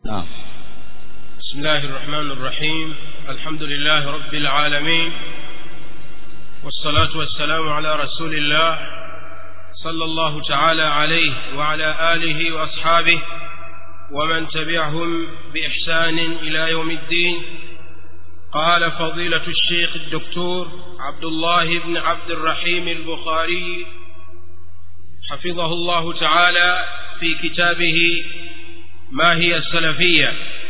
نعم بسم الله الرحمن الرحيم الحمد لله رب العالمين والصلاة والسلام على رسول الله صلى الله تعالى عليه وعلى آله وأصحابه ومن تبعهم بإحسان إلى يوم الدين قال فضيلة الشيخ الدكتور عبد الله بن عبد الرحيم البخاري حفظه الله تعالى في كتابه ما هي السلفية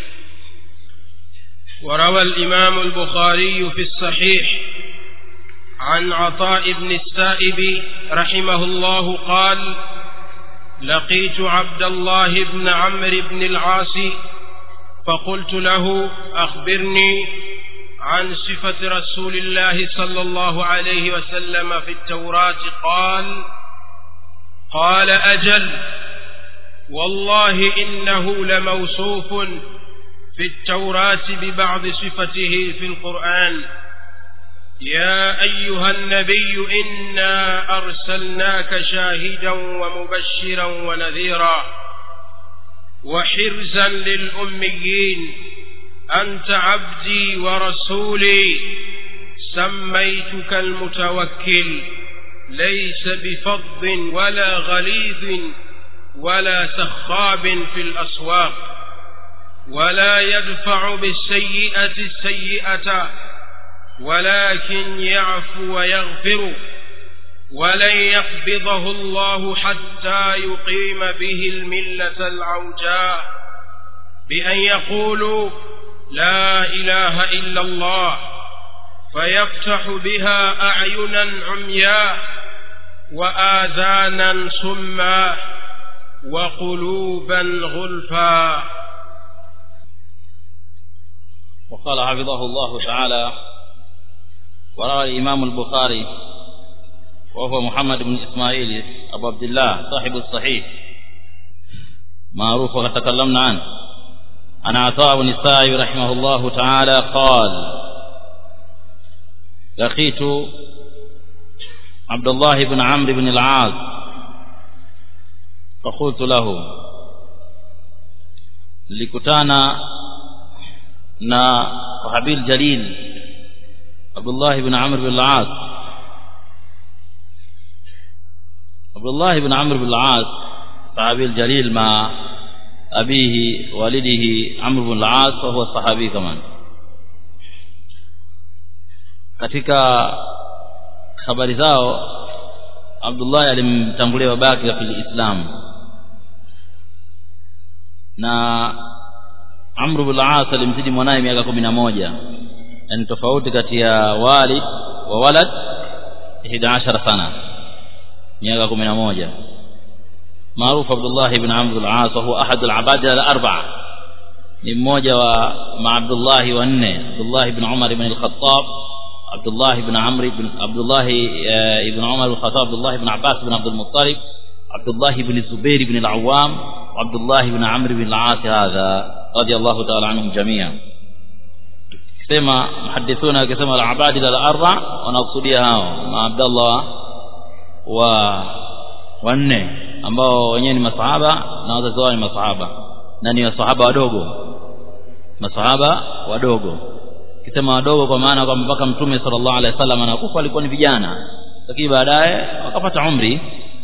وروى الإمام البخاري في الصحيح عن عطاء بن السائب رحمه الله قال لقيت عبد الله بن عمرو بن العاص فقلت له أخبرني عن صفة رسول الله صلى الله عليه وسلم في التوراة قال قال أجل والله إنه لموصوف في التوراة ببعض صفته في القرآن يا أيها النبي إنا أرسلناك شاهدا ومبشرا ونذيرا وحرزا للأميين أنت عبدي ورسولي سميتك المتوكل ليس بفظ ولا غليظ ولا سخاب في الأسواق ولا يدفع بالسيئة السيئة ولكن يعفو ويغفر ولن يقبضه الله حتى يقيم به الملة العوجاء بأن يقولوا لا إله إلا الله فيفتح بها أعينا عمياء وآذانا صما وقلوبا غلفا وقال حفظه الله تعالى وروى الإمام البخاري وهو محمد بن إسماعيل أبو عبد الله صاحب الصحيح معروف وقد تكلمنا عنه عن عطاء بن السائب رحمه الله تعالى قال لقيت عبد الله بن عمرو بن العاص فقلت له likutana na sahabil jalil Abdullah ibn Amr bin al-As Abdullah ibn Amr bin al-As sahabil jalil ma abihi walidihi Amr bin al-As wa huwa sahabi kaman katika habari zao Abdullah alimtangulia babake katika Islam na Amr bin al-As alimzidi mwanae miaka kumi na moja yani tofauti kati ya walid wa walad 11 sana miaka kumi na moja maarufu Abdullah ibn Amr al-As huwa ahad al-abadila al-arba'a ni mmoja wa ma Abdullah wa nne Abdullah ibn Umar ibn al-Khattab Abdullah ibn Amr ibn Abdullah ibn Umar al-Khattab Abdullah ibn Abbas ibn Abdul Muttalib Abdullah ibn Zubair ibn al-Awwam وعبد الله بن عمرو بن العاص هذا رضي الله تعالى عنهم جميعا كما محدثون كما العباد الاربع wanakusudia hao ma Abdullah wa wanne ambao wenyewe ni masahaba na wazazi wao ni masahaba na ni masahaba wadogo masahaba wadogo kisema wadogo kwa maana kwamba mpaka mtume sallallahu alaihi wasallam anakufa walikuwa ni vijana lakini baadaye wakapata umri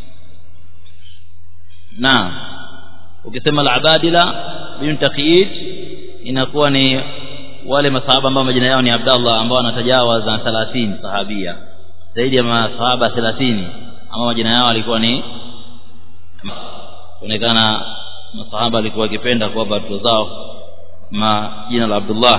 na ukisema al-abadila bin taqiyid inakuwa ni wale masahaba ambao majina yao ni Abdallah ambao wanatajawaz na 30 sahabia zaidi ya masahaba 30 ambao majina yao alikuwa ni kuonekana masahaba alikuwa akipenda kuwapa watoto zao majina la Abdullah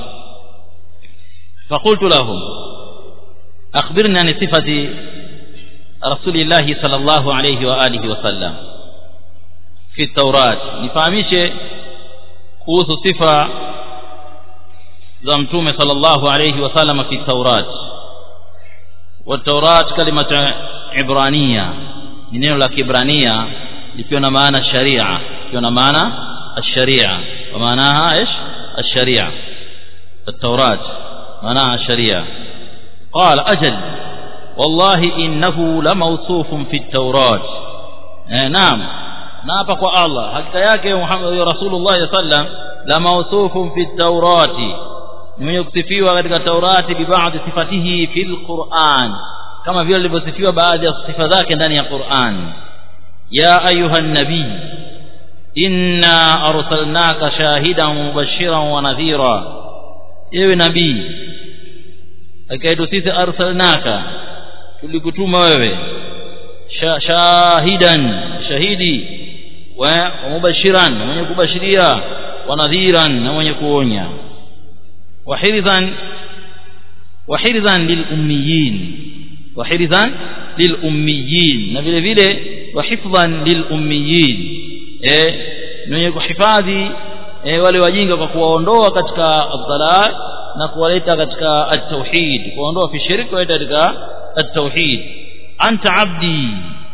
فقلت لهم أخبرني عن صفة رسول الله صلى الله عليه وآله وسلم في التوراة نفهميشه kuhusu sifa za mtume sallallahu alayhi wasallam fi taurat والتوراة كلمة عبرانية ni neno la kibrania likiwa na maana sharia likiwa na maana الشريعة ومعناها ايش الشريعة التوراة معناها الشريعة قال أجل والله إنه لموصوف في التوراة نعم na hapa kwa Allah hakika yake Muhammad Rasulullah sallam la mawsufun fi Taurati ni mwenye kusifiwa katika Taurati bi baadhi sifatihi fil Qur'an kama vile alivyosifiwa baadhi ya sifa zake ndani ya Qur'an ya ayuha nabii inna arsalnaka shahidan mubashiran wa nadhira ewe nabii akaitu sisi arsalnaka tulikutuma wewe shahidan shahidi wa mubashiran na mwenye kubashiria wa nadhiran na mwenye kuonya wa hirzan wa hirzan lil ummiyin wa hirzan lil ummiyin na vile vile wa hifdhan lil ummiyin eh mwenye kuhifadhi eh, wale wajinga kwa kuwaondoa katika dhalal na kuwaleta katika at-tauhid kuondoa fi shirki kuwaleta katika at-tauhid anta abdi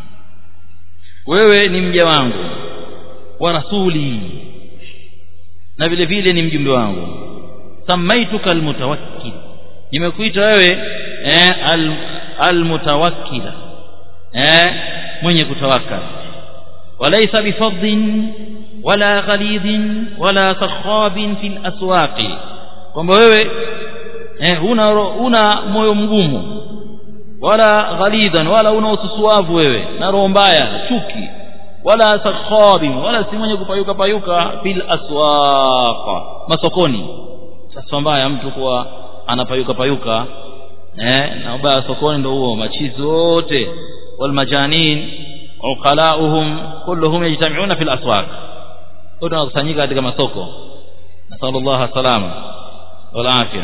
wewe ni mja wangu wa rasuli na vile vile ni mjumbe wangu samaituka almutawakkil nimekuita wewe eh, al, almutawakkila eh, mwenye kutawakkal walaysa bifadhin wala ghalidhin wala sakhabin fil aswaqi kwamba wewe eh, una una moyo mgumu wala ghalidhan wala una ususuavu wewe na roho mbaya chuki wala sakhabin wala si mwenye kupayuka payuka fil aswaqa masokoni sasa mbaya mtu kuwa anapayuka payuka eh na ubaya sokoni ndio huo machizi wote wal majanin uqalauhum kulluhum yajtami'una fil aswaq wote wanakusanyika katika masoko nasallallahu salama wal afya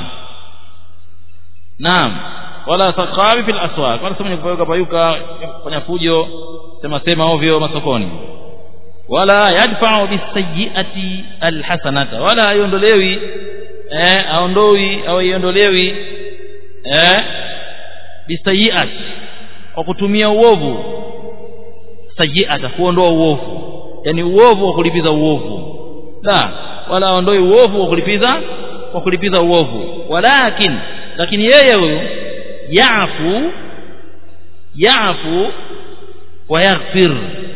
naam wala saqabi fil aswaq wala mwenye kupayuka payuka kufanya fujo sema sema ovyo masokoni wala yadfa'u bisayyi'ati alhasanata wala aiondolewi eh aondoi au iondolewi eh bisayiat kwa kutumia uovu sayiata kuondoa uovu yani uovu wa kulipiza uovu la wala aondoi uovu wa kulipiza kwa kulipiza uovu walakin lakini yeye huyu yafu yafu wa yaghfir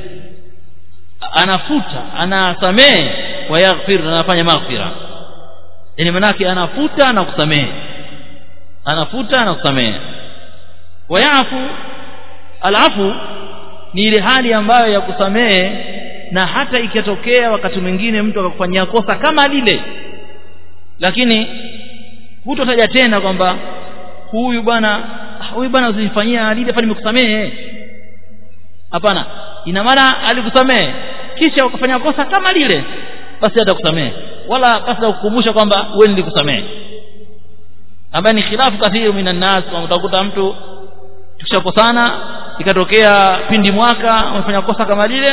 anafuta anasamehe wa yaghfir na anafanya maghfira yani manake anafuta na kusamehe anafuta na kusamehe wayafu alafu ni ile hali ambayo ya kusamehe na hata ikitokea wakati mwingine mtu akakufanyia kosa kama lile lakini hutotaja tena kwamba huyu bwana huyu bwana usinifanyia lile fani nimekusamehe hapana ina maana alikusamehe kisha ukafanya kosa kama lile basi atakusamehe wala basi kukumbusha kwamba wewe nilikusamehe ambaye ni khilafu kathiru minan nas kwa utakuta mtu tukishakosana ikatokea pindi mwaka umefanya kosa kama lile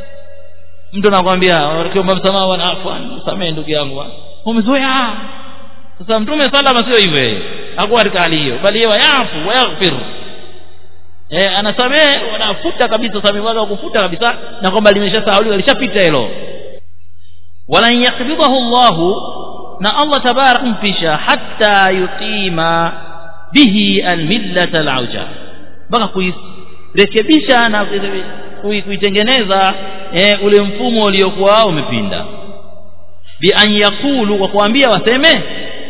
mtu anakuambia ukiomba msamaha bwana afwan samehe ndugu yangu umezoea sasa mtume salama sio hivyo hakuwa katika hali hiyo bali yeye yafu wayaghfir eh anasamehe wanafuta kabisa samehe wake kufuta kabisa na kwamba limeshasahauliwa lishapita hilo wala yakbidahu Allahu na Allah tabarak mpisha hatta yuqima bihi almillata alauja mpaka kuirekebisha na kuitengeneza eh, ule mfumo uliokuwa umepinda bi an yaqulu kwa kuambia waseme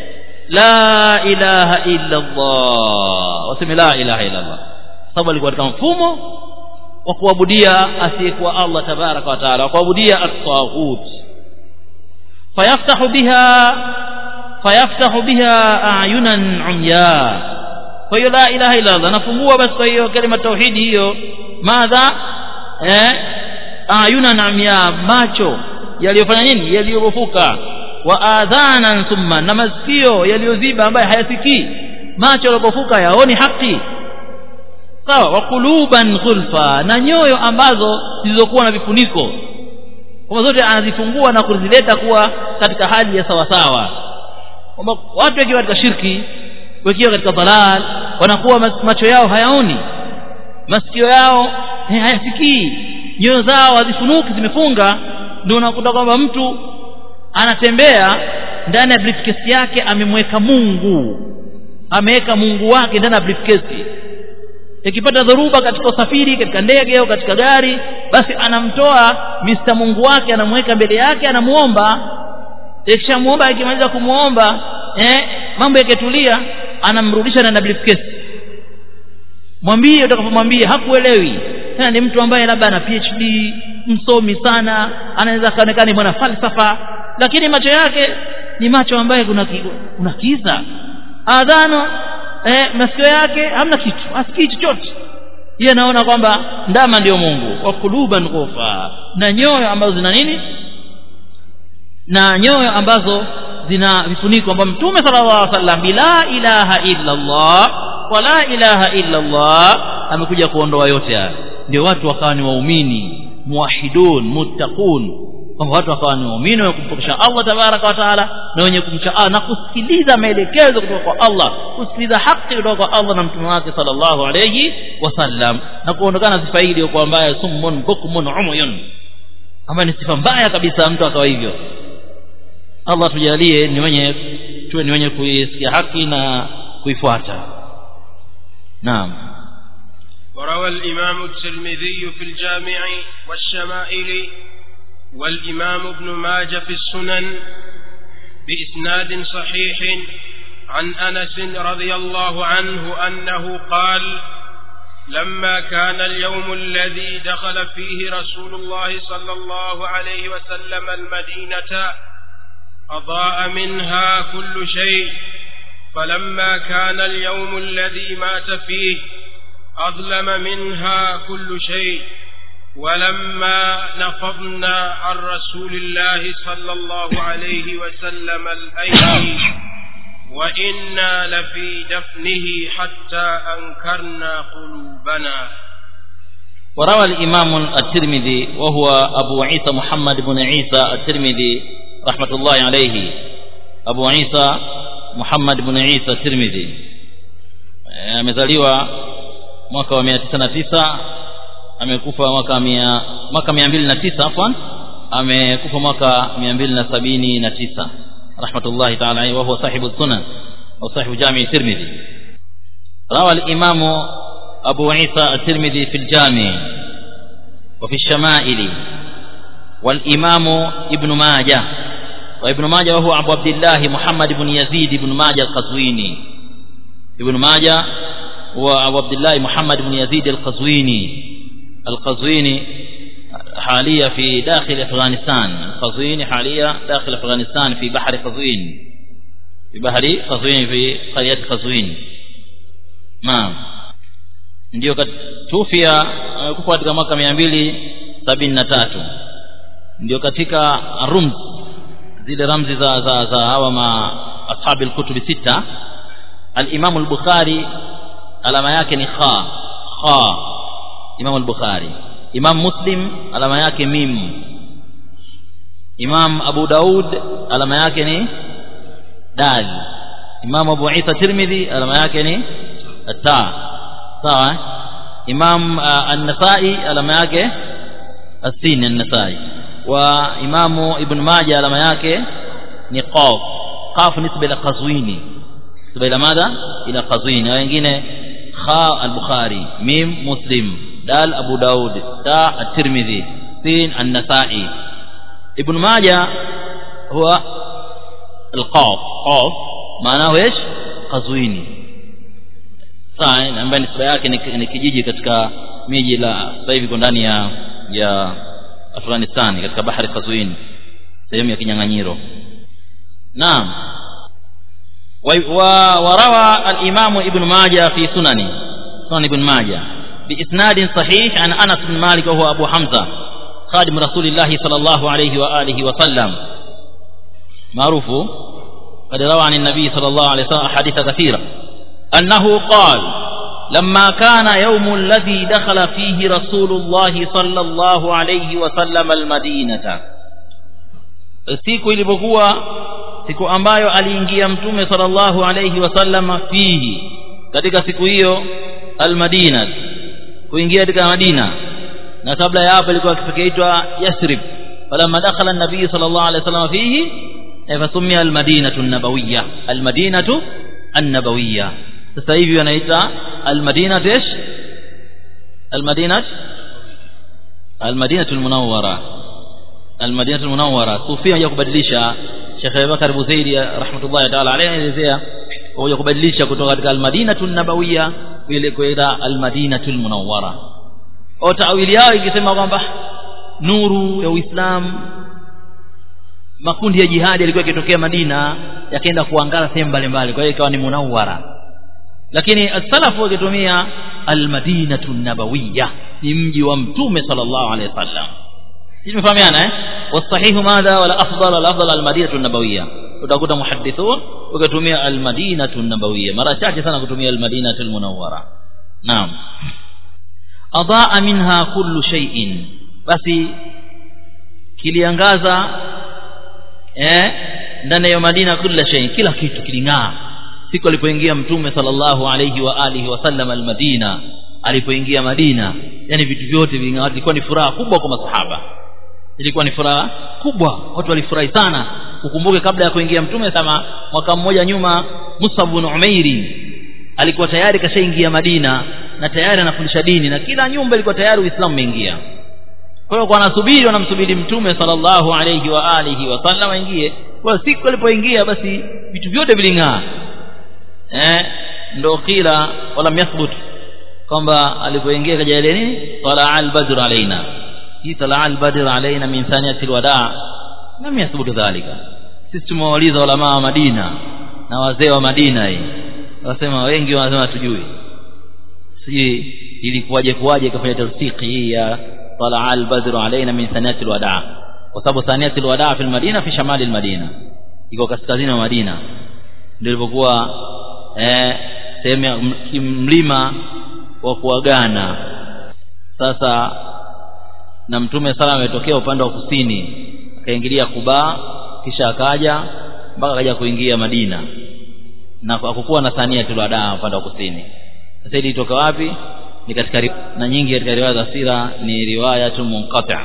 la ilaha illa Allah waseme la ilaha illa Allah sababu alikuwa katika mfumo wa kuabudia asiyekuwa Allah tabaraka wa taala wa kuabudia at-taghut fayaftahu biha fayaftahu biha ayunan umya kwa hiyo la ilaha illa Allah nafungua basi kwa hiyo kalima tauhidi hiyo madha eh ayunan umya macho yaliyofanya nini yaliyobofuka wa adhanan thumma na masikio yaliyoziba ambaye hayasikii macho yaliyobofuka yaoni haki sawa wa quluban ghulfa na nyoyo ambazo zilizokuwa na vifuniko kwa zote anazifungua na kuzileta kuwa katika hali ya sawa sawa kwamba watu wakiwa katika shirki wakiwa katika dhalal wanakuwa macho yao hayaoni masikio yao hayasikii nyoyo zao hazifunuki zimefunga ndio unakuta kwamba mtu anatembea ndani ya briefcase yake amemweka Mungu ameweka Mungu wake ndani ya briefcase ikipata dhoruba katika usafiri katika ndege au katika gari basi anamtoa Mr. Mungu wake anamweka mbele yake anamuomba ikishamuomba akimaliza kumuomba eh mambo yakitulia anamrudisha na briefcase mwambie utakapomwambia hakuelewi tena ni mtu ambaye labda ana PhD msomi sana anaweza kaonekana mwana falsafa lakini macho yake ni macho ambaye kuna kuna kiza adhano eh, masikio yake hamna kitu asikii chochote yeye anaona kwamba ndama ndio Mungu wa kuluban ghufa na nyoyo ambazo zina nini na nyoyo ambazo zina vifuniko ambao mtume sallallahu alaihi wasallam bila ilaha illa Allah wala ilaha illa Allah amekuja kuondoa yote haya ndio watu wakawa ni waumini muwahidun muttaqun kwamba watu wakawa ni waumini wenye kumpokesha Allah tabaraka wa taala na wenye kumcha Allah na kusikiliza maelekezo kutoka kwa Allah kusikiliza haki kutoka kwa Allah na mtume wake sallallahu alayhi wasallam na kuondokana sifa hii iliyokuwa mbaya summun bukmun umyun ama ni sifa mbaya kabisa mtu akawa hivyo Allah tujalie ni wenye tuwe ni wenye kuisikia haki na kuifuata naam وروى الإمام الترمذي في الجامع والشمائل والإمام ابن ماجه في السنن بإسناد صحيح عن أنس رضي الله عنه أنه قال لما كان اليوم الذي دخل فيه رسول الله صلى الله عليه وسلم المدينة أضاء منها كل شيء فلما كان اليوم الذي مات فيه أظلم منها كل شيء ولما نفضنا عن رسول الله صلى الله عليه وسلم الأيدي وإنا لفي دفنه حتى أنكرنا قلوبنا وروى الإمام الترمذي وهو أبو عيسى محمد بن عيسى الترمذي رحمة الله عليه أبو عيسى محمد بن عيسى الترمذي amezaliwa mwaka wa 909 amekufa mwaka mia mwaka 209 afwan amekufa mwaka 279 rahmatullahi ta'ala alayhi wa huwa sahibu sunan au sahibu jami tirmidhi rawa al-imam abu isa at-tirmidhi fi al-jami wa fi ash-shama'ili والإمام ابن ماجه وابن ماجه وهو أبو عبد الله محمد بن يزيد بن ماجه القزويني ابن ماجه هو أبو عبد الله محمد بن يزيد القزويني القزويني حاليا في داخل أفغانستان القزويني حاليا داخل أفغانستان في بحر قزوين في بحر قزوين في قرية قزوين نعم ndio tufia kufa katika mwaka mia mbili sabini na tatu ndio katika rums zile ramzi za za, za hawa ma ashabi alkutubi sita al-Imam al-Bukhari alama yake ni kha kha Imam al-Bukhari Imam Muslim alama yake mim Imam Abu Daud alama yake ni dal Imam Abu Isa Tirmidhi alama yake ni ta sawa Imam An-Nasa'i alama yake السين النسائي وإمام ابن ماجه على yake ni qaf qaf nisba ila qazwini nisba ila madha ila qazwini wengine kha al-bukhari mim muslim dal abu daud ta at-tirmidhi sin an-nasa'i ibn majah huwa al-qaf qaf maana ايش qazwini sawa ambaye nisba yake ni kijiji katika miji la sasa hivi iko ndani ya ya Afghanistan katika bahari Qazwin sehemu ya kinyang'anyiro naam وروى الإمام ابن ماجه في سننه سنن ابن ماجه بإسناد صحيح عن أنس بن مالك وهو أبو حمزة خادم رسول الله صلى الله عليه وآله وسلم معروف قد روى عن النبي صلى الله عليه وسلم أحاديث كثيرة أنه قال لما كان يوم الذي دخل فيه رسول الله صلى الله عليه وسلم المدينة siku ilipokuwa siku ambayo aliingia mtume sallallahu alayhi wasallam fihi katika siku hiyo almadina kuingia katika madina na kabla ya hapo ilikuwa kifakiitwa yasrib falamma dakhala an-nabiy sallallahu alayhi wasallam fihi fasumia almadinatu an-nabawiyya almadinatu an-nabawiyya sasa hivi wanaita almadinatu ايش المدينه almadinatu lmunawara almadinatu lmunawara sufia haja kubadilisha shekh abubakar buzaidi rahmatullahi taala alaihi anaelezea kuja kubadilisha kutoka katika almadinatu nabawiya ile kwenda almadinatu lmunawara au taawili yao ikisema kwamba nuru ya uislamu makundi ya jihadi yalikuwa yakitokea madina yakaenda kuangaza sehemu mbalimbali kwa hiyo ikawa ni munawara lakini asalafu wakitumia almadinatu nabawiya ni mji wa mtume sallallahu alaihi wasallam tumefahamiana eh wasahihu madha wala afdal wala afdal almadinatu nabawiya utakuta muhaddithun ukatumia almadinatu nabawiya mara chache sana kutumia almadinatu almunawwara naam adaa minha kullu shay'in basi kiliangaza eh ndani ya madina kila shay kila kitu kiling'aa siku alipoingia mtume sallallahu alayhi wa alihi wasallam almadina alipoingia madina yani vitu vyote viling'aa ilikuwa ni furaha kubwa kwa masahaba ilikuwa ni furaha kubwa watu walifurahi sana ukumbuke kabla ya kuingia mtume kama mwaka mmoja nyuma Musab bin Umairi alikuwa tayari kashaingia Madina na tayari anafundisha dini na kila nyumba ilikuwa tayari Uislamu umeingia kwa hiyo kwa anasubiri wanamsubiri mtume sallallahu alayhi wa alihi wasallam aingie kwa siku alipoingia basi vitu vyote viling'aa eh ndo kila wala yathbut kwamba alipoingia kaja ile nini talaa al-badr alaina hii talaa al-badr alaina min thaniyati al-wadaa lam yathbut dhalika sisi tumewauliza ulama wa Madina na wazee wa Madina hii wasema wengi wanasema tujui sijui ilikuwaje kuwaje ikafanya tawsiki hii ya talaa al-badr alaina min thaniyati al-wadaa kwa sababu thaniyati al-wadaa fi al-madina fi shamali al-madina iko kaskazini wa Madina ndio ilipokuwa eh sehemu ya mlima wa kuagana sasa na mtume sala ametokea upande wa kusini akaingilia Kuba kisha akaja mpaka akaja kuingia Madina na hakukuwa na thania tulada upande wa kusini sasa ili itoka wapi ni katika na nyingi katika riwaya za sira ni riwaya tu munqati'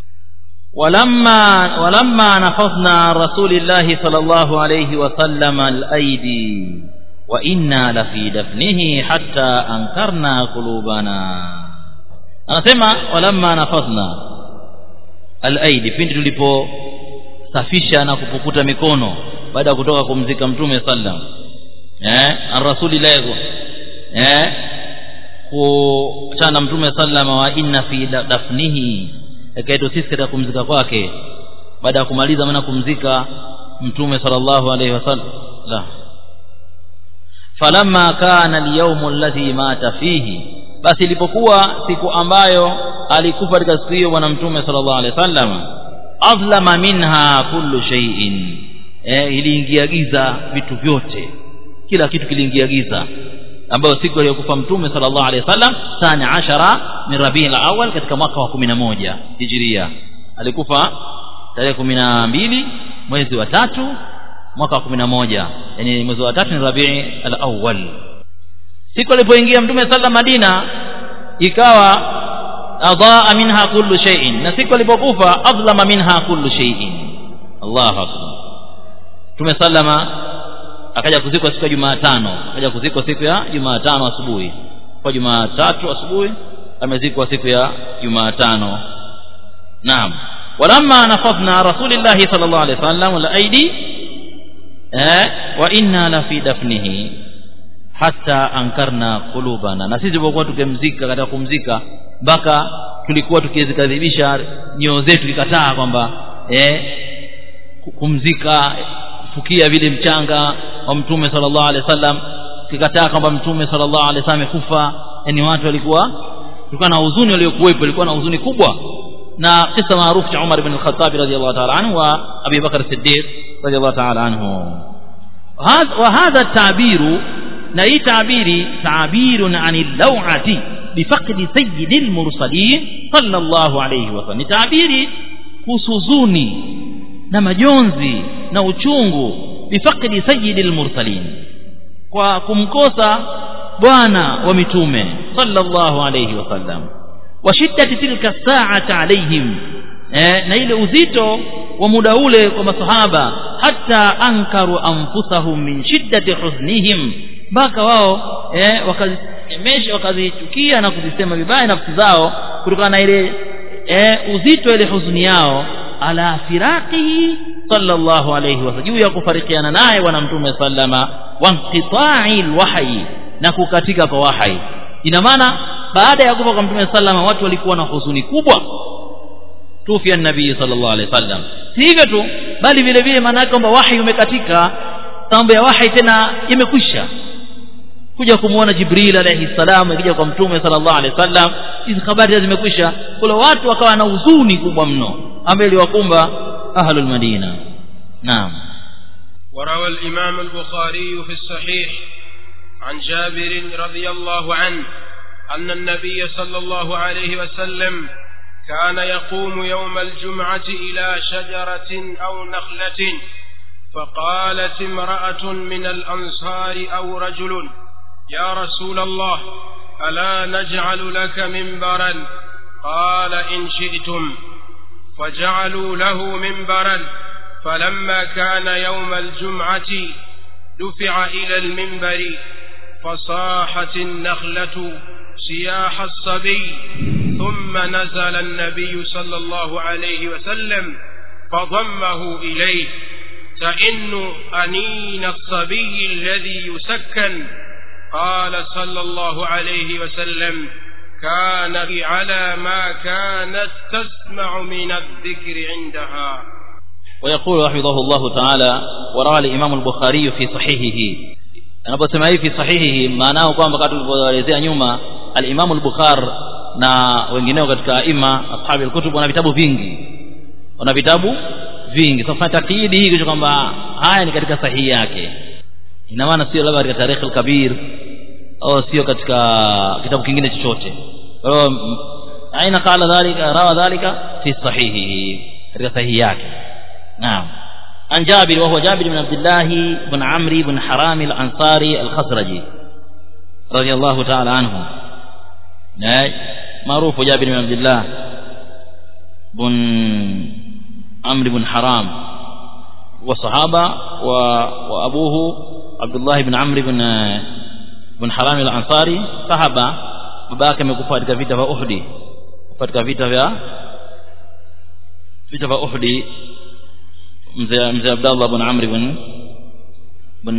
ولما ولما نفضنا رسول الله صلى الله عليه وسلم الأيدي وإنا لفي دفنه حتى أنكرنا قلوبنا anasema walamma nafadhna alaidi pindi tuliposafisha na kupukuta mikono baada ya kutoka kumzika mtume sallam eh arrasulillah eh kuchana mtume sallam wa inna fi dafnihi akaitwa sisi katika kumzika kwake baada ya kumaliza maana kumzika mtume sallallahu alaihi wasallam la falamma kana alyawm alladhi mata fihi basi ilipokuwa siku ambayo alikufa katika siku hiyo bwana mtume sallallahu alaihi wasallam azlama minha kullu shay'in eh iliingia giza vitu vyote kila kitu kiliingia giza ambayo siku aliyokufa mtume sallallahu alaihi wasallam thani ashara min rabiul awal katika mwaka wa 11 hijria alikufa tarehe 12 mwezi wa tatu mwaka wa 11 yani mwezi wa tatu ni rabii al-awwal siku alipoingia mtume sallallahu Madina ikawa adaa minha kullu shay'in na siku alipokufa adlama minha kullu shay'in Allahu akbar mtume sallama akaja kuzikwa siku ya Jumatano akaja kuzikwa siku ya Jumatano asubuhi kwa Jumatatu asubuhi amezikwa siku ya Jumatano naam walamma nafadna rasulillahi sallallahu alaihi wasallam al-aidi eh wa inna la fi dafnihi hata ankarna kulubana na sisi tulipokuwa tukimzika katika kumzika mpaka tulikuwa tukizikadhibisha nyoyo zetu ikataa kwamba eh kumzika kufukia vile mchanga wa mtume sallallahu alaihi wasallam kikataa kwamba mtume sallallahu alaihi wasallam amekufa yani watu walikuwa kulikuwa na huzuni waliokuwepo ilikuwa na huzuni kubwa na kisa maarufu cha Umar ibn al-Khattab radhiyallahu ta'ala anhu wa Abi Bakr as-Siddiq radhiyallahu ta'ala anhu وهذا التعبير na hii tabiri tabirun anil lawati bifaqdi sayyidil mursalin sallallahu alayhi wasallam ni tabiri husuzuni na majonzi na uchungu bifaqdi sayyidil mursalin kwa kumkosa bwana wa mitume sallallahu alayhi wasallam wa shiddati tilka sa'ati alayhim eh, na ile uzito wa muda ule kwa masahaba hata ankaru anfusahum min shiddati huznihim mpaka wao eh, wakazimesha wakazichukia na kuzisema vibaya nafsi zao kutokana na ile e, uzito ile huzuni yao ala firaqihi sallallahu alayhi wasallam juu ya kufarikiana naye bwana mtume sallama wa inqita'i alwahyi na kukatika kwa wahyi ina maana baada ya kufa kwa mtume sallama watu walikuwa na huzuni kubwa tufia nabii sallallahu alaihi wasallam si hivyo tu bali vile vile maana yake kwamba wahi umekatika mambo ya wahi tena imekwisha kuja kumuona jibril alayhi salam akija kwa mtume sallallahu alaihi wasallam hizi habari zimekwisha kule watu wakawa na huzuni kubwa mno ambayo iliwakumba ahlul madina naam وروى الإمام البخاري في الصحيح عن جابر رضي الله عنه أن النبي صلى الله عليه وسلم كان يقوم يوم الجمعة إلى شجرة أو نخلة فقالت امرأة من الأنصار أو رجل يا رسول الله ألا نجعل لك منبرا قال إن شئتم فجعلوا له منبرا فلما كان يوم الجمعة دفع إلى المنبر فصاحت النخلة سياح الصبي ثم نزل النبي صلى الله عليه وسلم فضمه إليه تئن أنين الصبي الذي يسكن قال صلى الله عليه وسلم كان على ما كانت تسمع من الذكر عندها ويقول حفظه الله تعالى وروى الإمام البخاري في صحيحه anaposema hivi fi sahihihi maanao kwamba wakati tulivyoelezea nyuma al-Imam al-Bukhari na wengineo katika aima ashabi al-kutub wana vitabu vingi wana vitabu vingi sasa takiidi hii kisha kwamba haya ni katika sahihi yake ina maana sio labda katika tarikh al-kabir au sio katika kitabu kingine chochote kwa hiyo aina qala dhalika rawa dhalika fi sahihihi katika sahihi yake naam عن جابر وهو جابر بن عبد الله بن عمرو بن حرام الأنصاري الخزرجي رضي الله تعالى عنه معروف جابر بن عبد الله بن عمرو بن حرام وصحابة وأبوه عبد الله بن عمرو بن بن حرام الأنصاري صحابة babake amekufa katika vita vya Uhud katika vita vya vita vya Uhud mzee mzee Abdullah bin Amr bin bin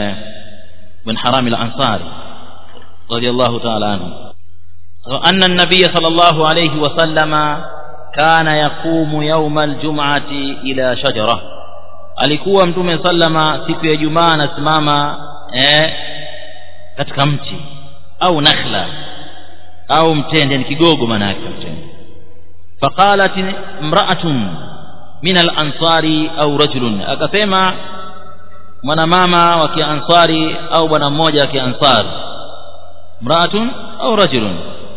bin Haram al-Ansari radiyallahu ta'ala anhu anna an-nabiy sallallahu alayhi wa sallama kana yaqumu yawm al-jum'ati ila shajara alikuwa mtume sallama siku ya Jumaa anasimama eh katika mti au nakhla au mtende ni kigogo maana yake mtende faqalat imra'atun min al-ansari au rajulun akasema mwanamama wa kiansari au bwana mmoja wa kiansari mraatun au rajulun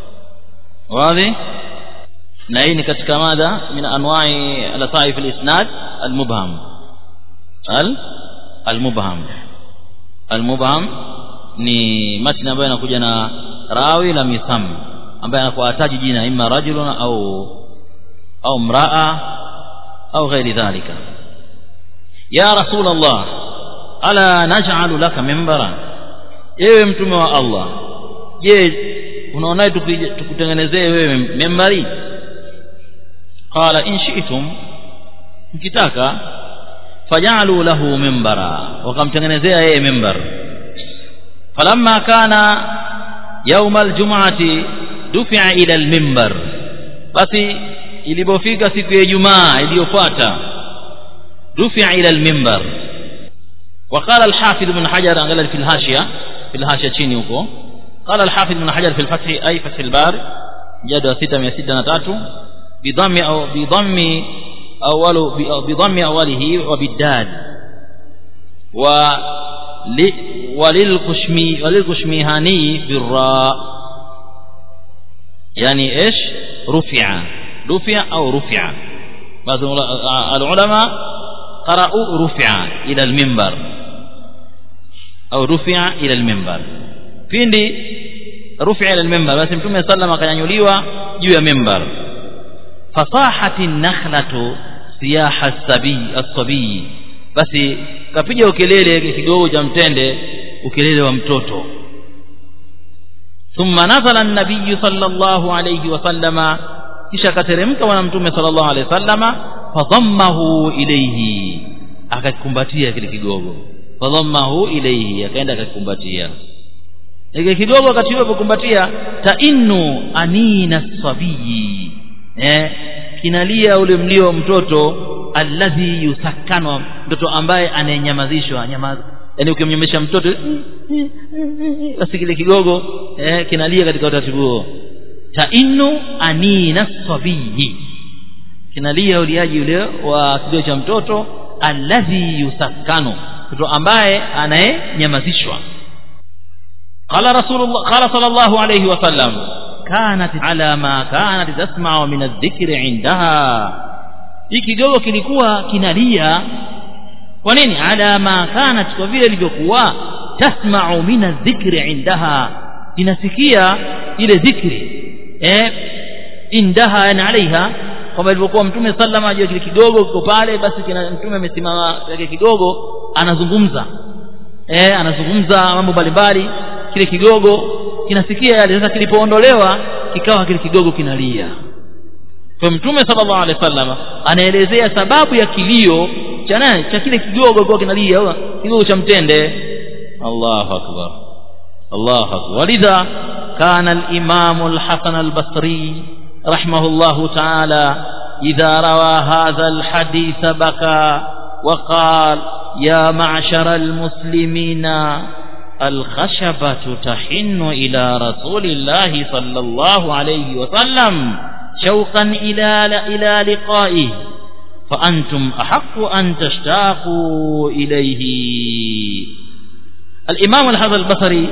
wazi na hii ni katika mada min anwa'i al-taif al-isnad al-mubham al al-mubham al-mubham ni matni ambayo inakuja na rawi la misam ambaye anakuwa ataji jina imma rajulun au au mraa أو غير ذلك يا رسول الله ألا نجعل لك منبرا ewe mtume wa Allah je unaonaje tukutengenezee wewe membari qala in shi'tum mkitaka fajalu lahu membara wakamtengenezea yeye membar falamma kana يوم الجمعة دفع إلى المنبر basi ilipofika siku ya Ijumaa iliyofuata dufia ila al-minbar وقال الحافظ بن حجر قال في الهاشية في الهاشية chini huko قال الحافظ بن حجر في الفتح أي فتح البار جدوى 663 بضم أو بضم أول بضم أوله وبالدال و وللقشمي وللقشميهاني بالراء يعني ايش رفع رفع او رفع بعض العلماء قرأوا رفع الى المنبر او رفع الى المنبر pindi رفع الى المنبر basi mtume sallam akanyanyuliwa juu ya mimbar fasahati nakhlatu siyaha as-sabi as-sabi basi kapiga ukelele kigogo cha mtende ukelele wa mtoto ثم نزل النبي صلى الله عليه وسلم kisha akateremka bwana mtume sallallahu alaihi wasallama fadhammahu ilayhi akakikumbatia kile kigogo fadhammahu ilayhi akaenda akakikumbatia ile kigogo wakati huo alipokumbatia tainnu anina sabiyi eh kinalia ule mlio wa mtoto alladhi yusakkanwa mtoto ambaye anayenyamazishwa nyamaza yani ukimnyamesha mtoto basi kile kigogo eh, kinalia katika utaratibu huo tainnu anina sabiyi kinalia uliaji ule wa kilio cha mtoto alladhi yusakkanu mtoto ambaye anayenyamazishwa qala rasulullah qala sallallahu alayhi wasallam kanat ala ma kanat tasma'u min adh-dhikri indaha hii kigogo kilikuwa kinalia kwa nini ala ma kanat kwa vile ilivyokuwa tasma'u min adh-dhikri indaha inasikia ile dhikri eh indaha na alaiha kwamba ilivyokuwa mtume sallama ajua kile kidogo kiko pale basi kina mtume amesimama yake kidogo anazungumza eh anazungumza mambo mbalimbali kile kigogo kinasikia yale sasa kilipoondolewa kikawa kile kigogo kinalia kwa mtume sallallahu alaihi wasallam anaelezea sababu ya kilio cha nani cha kile kigogo kwa kinalia kigogo cha mtende Allahu akbar Allahu akbar walidha kana al-imam al-Hasan al-Basri rahimahullahu ta'ala idha rawa hadha al-hadith baka وقال يا معشر المسلمين الخشبة تحن إلى رسول الله صلى الله عليه وسلم شوقا إلى إلى لقائه فأنتم أحق أن تشتاقوا إليه الإمام الحسن البصري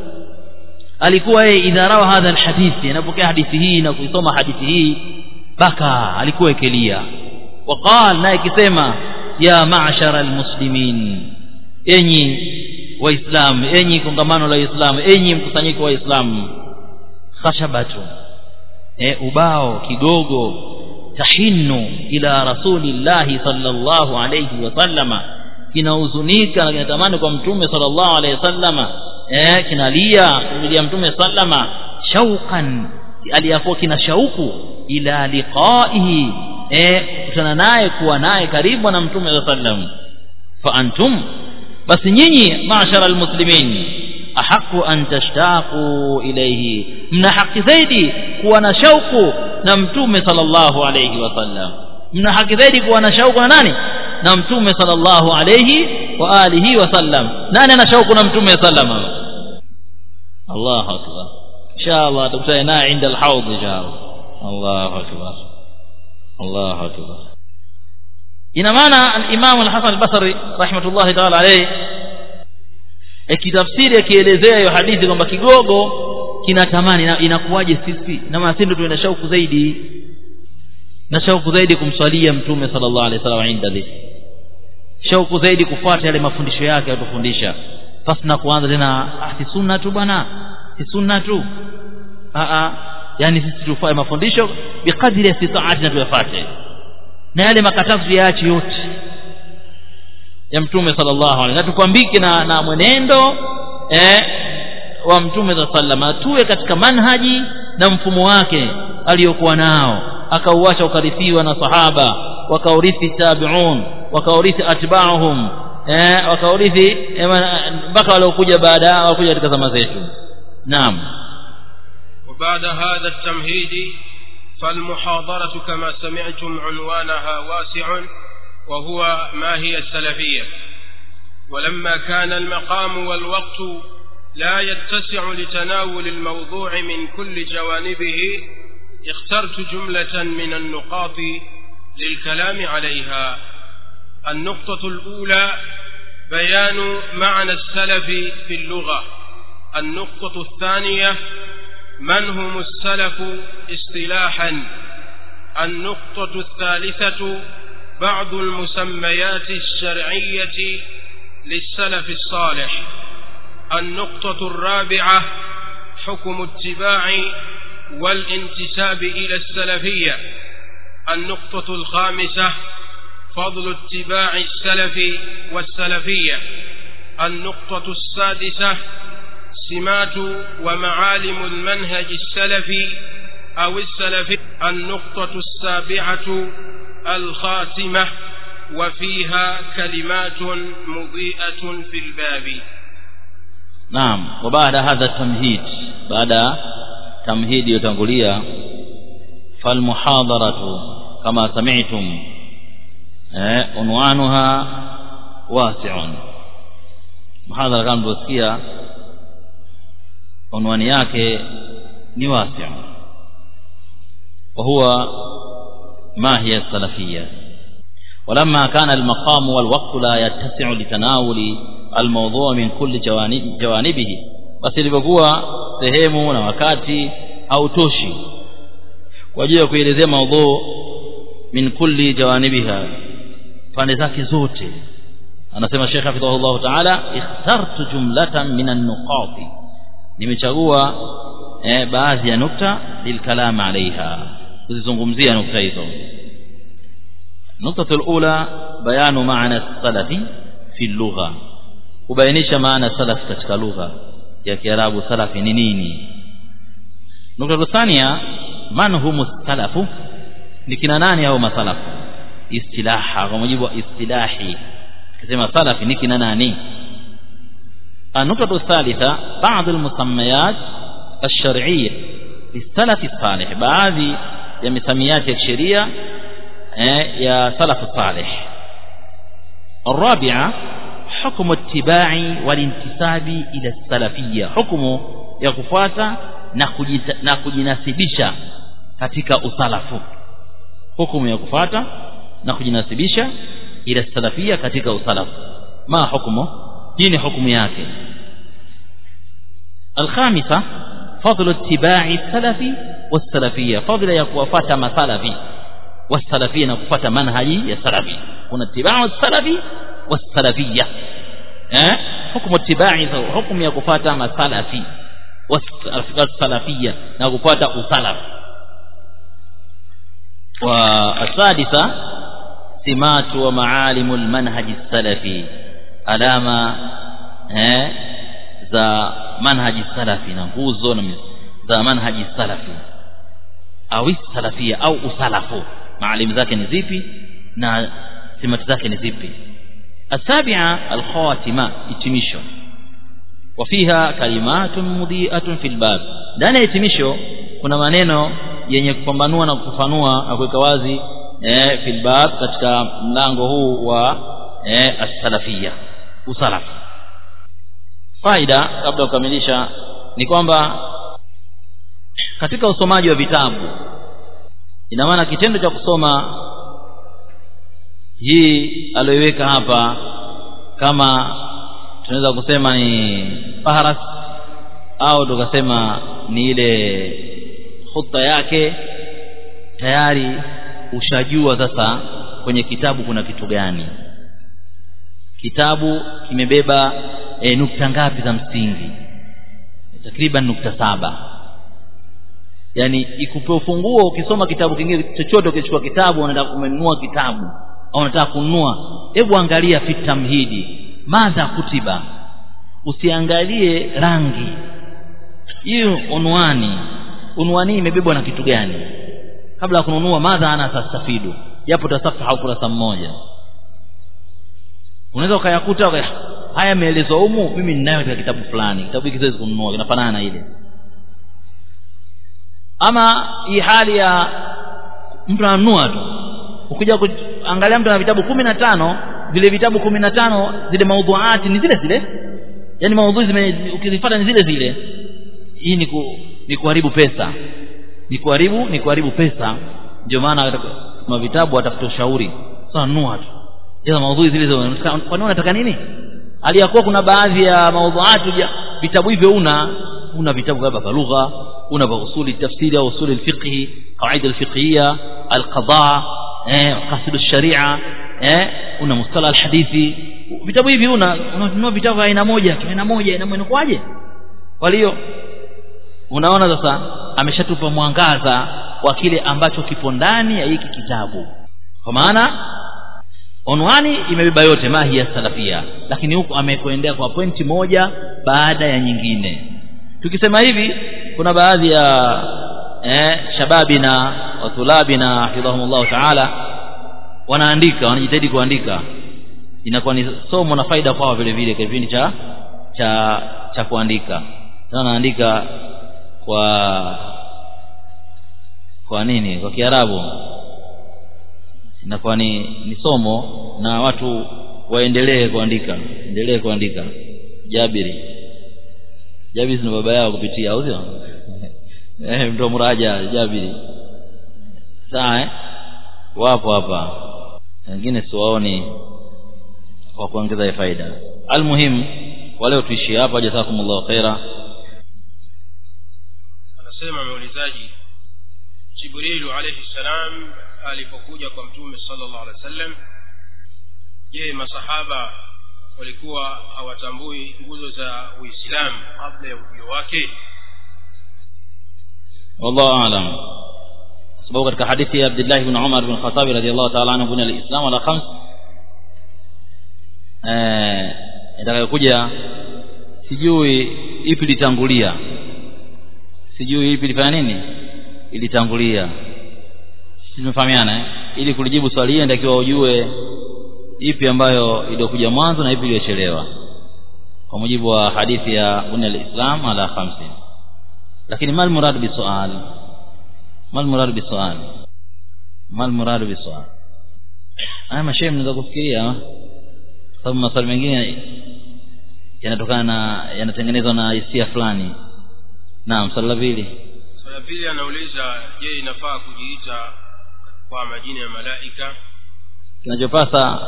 alikuwa yeye idha rawa hadha alhadithi anapokea hadithi hii na kuisoma hadithi hii baka alikuwa ekelia waqal naye kisema ya ma'shara almuslimin enyi waislamu enyi kongamano la waislamu enyi mkusanyiko wa waislamu khashabatu e, ubao kigogo tahinu ila rasulillahi sallallahu alayhi wasallama kinahuzunika na kinatamani kwa mtume sallallahu alayhi wasallama eh kinalia kumlia mtume sallama shauqan aliyakuwa kina shauku ila liqaihi eh kukutana naye kuwa naye karibu na mtume sallam fa antum basi nyinyi maashara almuslimin ahaqu an tashtaqu ilayhi mna haki zaidi kuwa na shauku na mtume sallallahu alayhi wasallam mna haki zaidi kuwa na shauku na nani na mtume sallallahu alayhi wa alihi wasallam nani ana shauku na mtume sallama Allahu akbar inshallah tukutane naye inda alhawd inshallah Allahu akbar Allahu akbar ina maana al-Imam al-Hasan al-Basri rahmatullahi ta'ala alayhi akitafsiri akielezea hiyo hadithi kwamba kigogo kinatamani inakuwaje sisi na maana sisi tuenda shauku zaidi na shauku zaidi kumswalia mtume sallallahu alaihi wasallam inda dhikr shauku zaidi kufuata yale mafundisho yake yatufundisha basi na kuanza tena ah si sunna tu bwana si sunna tu a a yani sisi tufae mafundisho bikadri ya sitaati na tuyafuate na yale makatazo yaache yote ya mtume sallallahu alaihi wasallam tukwambike na, na mwenendo eh, wa mtume sallama tuwe katika manhaji na mfumo wake aliyokuwa nao akauacha ukarithiwa na sahaba wakaurithi tabi'un wakaurithi atba'uhum eh wakaurithi mpaka waliokuja baada walikuja katika zama zetu naam وبعد هذا التمهيد فالمحاضرة كما سمعتم عنوانها واسع وهو ما هي السلفية ولما كان المقام والوقت لا يتسع لتناول الموضوع من كل جوانبه اخترت جملة من النقاط للكلام عليها النقطة الأولى بيان معنى السلف في اللغة النقطة الثانية من هم السلف اصطلاحا النقطة الثالثة بعض المسميات الشرعية للسلف الصالح النقطة الرابعة حكم اتباع والانتساب إلى السلفية النقطة الخامسة فضل اتباع السلف والسلفية النقطة السادسة سمات ومعالم المنهج السلفي أو السلفي النقطة السابعة الخاتمة وفيها كلمات مضيئة في الباب نعم وبعد هذا التمهيد بعد تمهيد يتنقليا فالمحاضرة كما سمعتم عنوانها واسع محاضرة كما tulivyosikia unwani yake ni wasi' وهو ما هي السلفية ولما كان المقام والوقت لا يتسع لتناول الموضوع من كل جوانب جوانبه basi ilivyokuwa sehemu na wakati hautoshi kwa ajili ya kuelezea maudhu min kulli jawanibiha pande zake zote anasema Sheikh hafidhahullah ta'ala ikhtartu jumlatan min an-nuqati nimechagua eh, baadhi ya nukta lilkalam alaiha kuzizungumzia nukta hizo نقطة الأولى بيان معنى السلف في اللغة kubainisha maana salaf katika lugha ya Kiarabu salafi ni nini nukta thania man humu salafu ni kina nani au masalafu istilaha kwa mujibu wa istilahi kisema salafi ni kina nani النقطة الثالثة بعض المسميات الشرعية للسلف الصالح بعض ya misamiati ya sheria eh, ya salafu salih الرابعة حكم اتباع والانتساب إلى السلفية حكم ya kufuata na kujinasibisha katika usalafu hukumu ya kufuata na kujinasibisha ila salafia katika usalafu ma hukumu hii ni hukumu yake الخامسة فضل اتباع السلف والسلفية فضل ya kuwafuata masalafi والسلفية na kufuata manhaji ya salafi kuna اتباع السلف والسلفية eh hukumu اتباع hukumu ya kufuata masalafi والسلفية na kufuata usalaf والسادسة سمات ومعالم المنهج السلفي alama eh za manhaji salafi na nguzo za manhaji salafi au salafia au usalafu maalim zake ni zipi na simati zake ni zipi السابعة الخاتمة itimisho وفيها كلمات مضيئة في الباب ndani ya itimisho kuna maneno yenye kupambanua na kufafanua na kuweka wazi eh fil bab katika mlango huu wa eh as-salafiyya usalaf faida kabla kukamilisha ni kwamba katika usomaji wa vitabu ina maana kitendo cha kusoma hii aliyoiweka hapa kama tunaweza kusema ni faharas au tukasema ni ile khutba yake tayari ushajua sasa kwenye kitabu kuna kitu gani kitabu kimebeba e, nukta ngapi za msingi takriban nukta saba yani ikupe ufunguo ukisoma kitabu kingine chochote ukichukua kitabu unataka kumenunua kitabu au unataka kununua hebu angalia fi tamhidi madha kutiba usiangalie rangi hiyo unwani unwani imebebwa na kitu gani kabla ya kununua madha ana tastafidu japo tasafaha ukurasa mmoja unaweza ukayakuta haya yameelezwa humu mimi ninayo katika kitabu fulani kitabu hiki siwezi kununua kinafanana na ile ama hii hali ya mtu ananunua tu ukija kuangalia mtu ana vitabu kumi na tano vile vitabu kumi na tano zile maudhuati ni zile zile yaani maudhui ukizifuata ni zile zile hii ni, ku, ni kuharibu pesa ni kuharibu ni kuharibu pesa ndio maana kama vitabu watafuta ushauri sasa nunua tu hizo maudhui zile zile kwa nini unataka nini aliyakuwa kuna baadhi ya maudhuati vitabu hivyo una una vitabu kama vya lugha una vya usuli tafsiri au usuli alfiqh qawaida alfiqhiyya alqada eh qasid alsharia eh una mustalah alhadithi vitabu hivi una unanunua vitabu aina moja tu aina moja aina moja kwaje kwa hiyo unaona sasa ameshatupa mwangaza wa kile ambacho kipo ndani ya hiki kitabu kwa maana onwani imebeba yote mahi ya salafia lakini huku amekwendea kwa pointi moja baada ya nyingine tukisema hivi kuna baadhi ya eh, shababina wa tulabina hafidhahumullahu taala wanaandika wanajitahidi kuandika inakuwa ni somo na faida kwao vile vile kwa kipindi cha cha cha kuandika sasa naandika kwa kwa nini kwa kiarabu inakuwa ni, ni somo na watu waendelee kuandika endelee kuandika jabiri jabiri ni baba yao kupitia au sio eh mtu mraja jabiri sawa eh wapo hapa wengine siwaoni kwa kuongeza faida almuhim wale tuishi hapa jazakumullahu khaira anasema muulizaji jibrilu alayhi salam alipokuja kwa mtume sallallahu alaihi wasallam je masahaba walikuwa hawatambui nguzo za uislamu kabla ya ujio wake wallahu aalam sababu katika hadithi ya Abdullah ibn Umar ibn Khattab radhiyallahu ta'ala anhu kuna al-Islam ala khams eh itakayokuja sijui ipi litangulia sijui ipi lifanya nini ilitangulia tumefahamiana eh? ili kulijibu swali hili ndio ujue ipi ambayo iliyokuja mwanzo na ipi iliyochelewa kwa mujibu wa hadithi ya bunna al-islam ala khamsin lakini mal murad bi sual mal murad bi sual mal murad bi sual haya mashehe mnaweza kufikiria sababu maswali mengine yanatokana na yanatengenezwa na hisia fulani naam swali la pili swali la pili anauliza je inafaa kujiita kwa majina ya malaika kinachopasa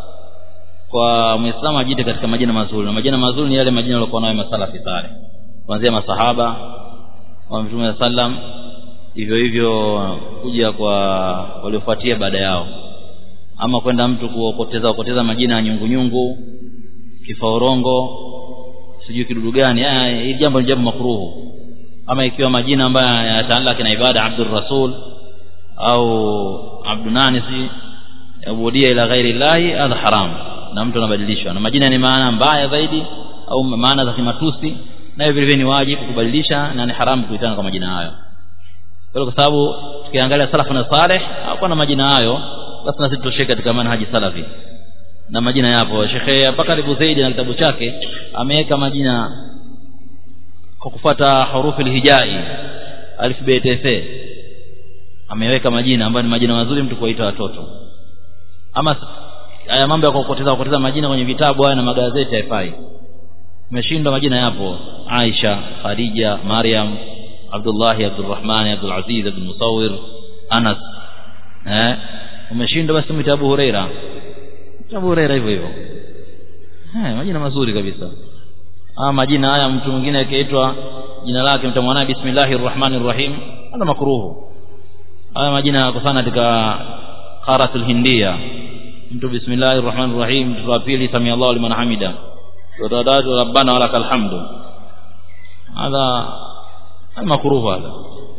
kwa muislamu ajiite katika majina mazuri na majina mazuri ni yale majina yaliokuwa nayo masalafi sale kuanzia masahaba wa mtume wa sallam hivyo hivyo kuja kwa waliofuatia baada yao ama kwenda mtu kuokoteza okoteza majina ya nyungunyungu kifaurongo sijui kidudu gani hili jambo ni jambo makruhu ama ikiwa majina ambayo yanataalaki na ibada abdur rasul au abdunani si ubudia ila ghairi llahi hadha haram na mtu anabadilishwa na majina ni maana mbaya zaidi au maana za kimatusi nayo vile vile ni wajibu kubadilisha na ni haramu kuitana kwa majina hayo kwa kwa sababu tukiangalia salafu na saleh hakuwa na majina hayo basi na sisi tutosheke katika manhaji salafi na majina yapo Sheikh Bakar Abu Zaid na kitabu chake ameweka majina kwa kufuata hurufi hijai alif bet fa ameweka majina ambayo ni majina mazuri mtu kuwaita watoto ama haya mambo ya kupoteza kupoteza majina kwenye vitabu haya na magazeti haifai umeshindwa majina yapo Aisha Khadija Maryam Abdullah Abdurrahman Abdul Aziz Abdul Musawir Anas eh umeshindwa basi mwita Abu Huraira Abu Huraira hivyo hivyo eh majina mazuri kabisa ama majina haya mtu mwingine akiitwa jina lake mtamwona bismillahir rahmanir rahim hada makruhu haya majina yako sana katika qaratul hindia mtu bismillahir rahmanir rahim mtu wa pili sami Allahu liman hamida wadadatu rabbana walakal hamdu hadha makruhu hadha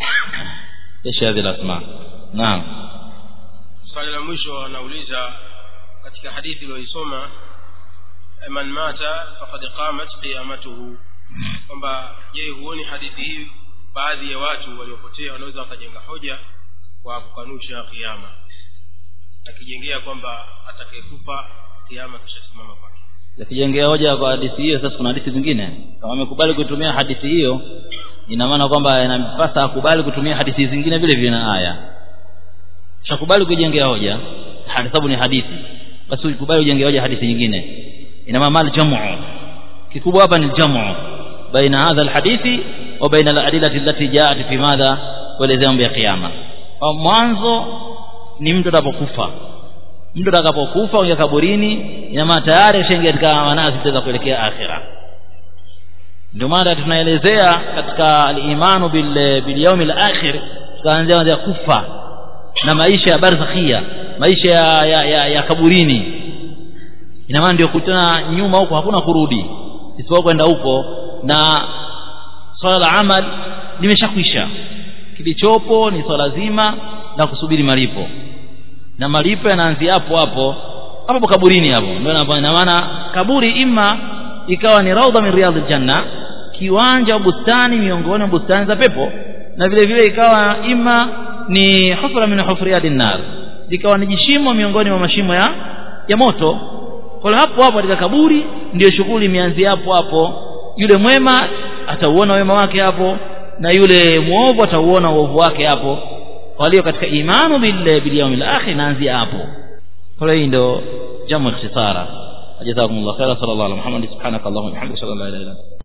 ايش هذه الاسماء نعم swali la mwisho anauliza katika hadithi iliyoisoma man mata faqad qamat qiyamatuhu kwamba je huoni hadithi hii baadhi ya watu waliopotea wanaweza wakajenga hoja kwa kukanusha kiama akijengea kwamba atakayekufa kiama kishasimama kwake yakijengea hoja kwa hadithi hiyo sasa kuna hadithi zingine kama amekubali kutumia hadithi hiyo ina maana kwamba inampasa akubali kutumia hadithi zingine vile vile na aya shakubali kujengea hoja sababu ni hadithi basi ukubali ujengea hoja hadithi nyingine ina maana mal jamu kikubwa hapa ni jamu baina hadha alhadithi wa baina aladillati allati jaat fi madha kuelezea mambo ya kiyama mwanzo ni mtu atakapokufa mtu atakapokufa uingia kaburini ina maana tayari ashaingia katika manazil za kuelekea akhira ndio maana tunaelezea katika al-imanu bil bil yawmil akhir tukaanzia kuanzia kufa na maisha ya barzakhia maisha ya, ya, ya, ya kaburini ina maana ndio kutana nyuma huko hakuna kurudi isipokuwa kwenda huko na swala la amal limeshakwisha kilichopo ni swala zima na kusubiri malipo na malipo yanaanzia hapo hapo hapo kaburini hapo ndio ina maana kaburi ima ikawa ni raudha min riyadhil janna kiwanja wa bustani miongoni mwa bustani za pepo na vile vile ikawa ima ni hufra min hufriyati nar likawa ni jishimo miongoni mwa mashimo ya ya moto kwa hapo hapo katika kaburi ndio shughuli imeanzia hapo hapo yule mwema atauona wema wake hapo na yule muovu atauona uovu wake hapo walio katika imanu bil bil yawmil akhir naanzia hapo kwa hiyo ndio jamu ikhtisara jazakumullahu khairan sallallahu alaihi wa sallam subhanakallahumma wa bihamdika la ilaha illa anta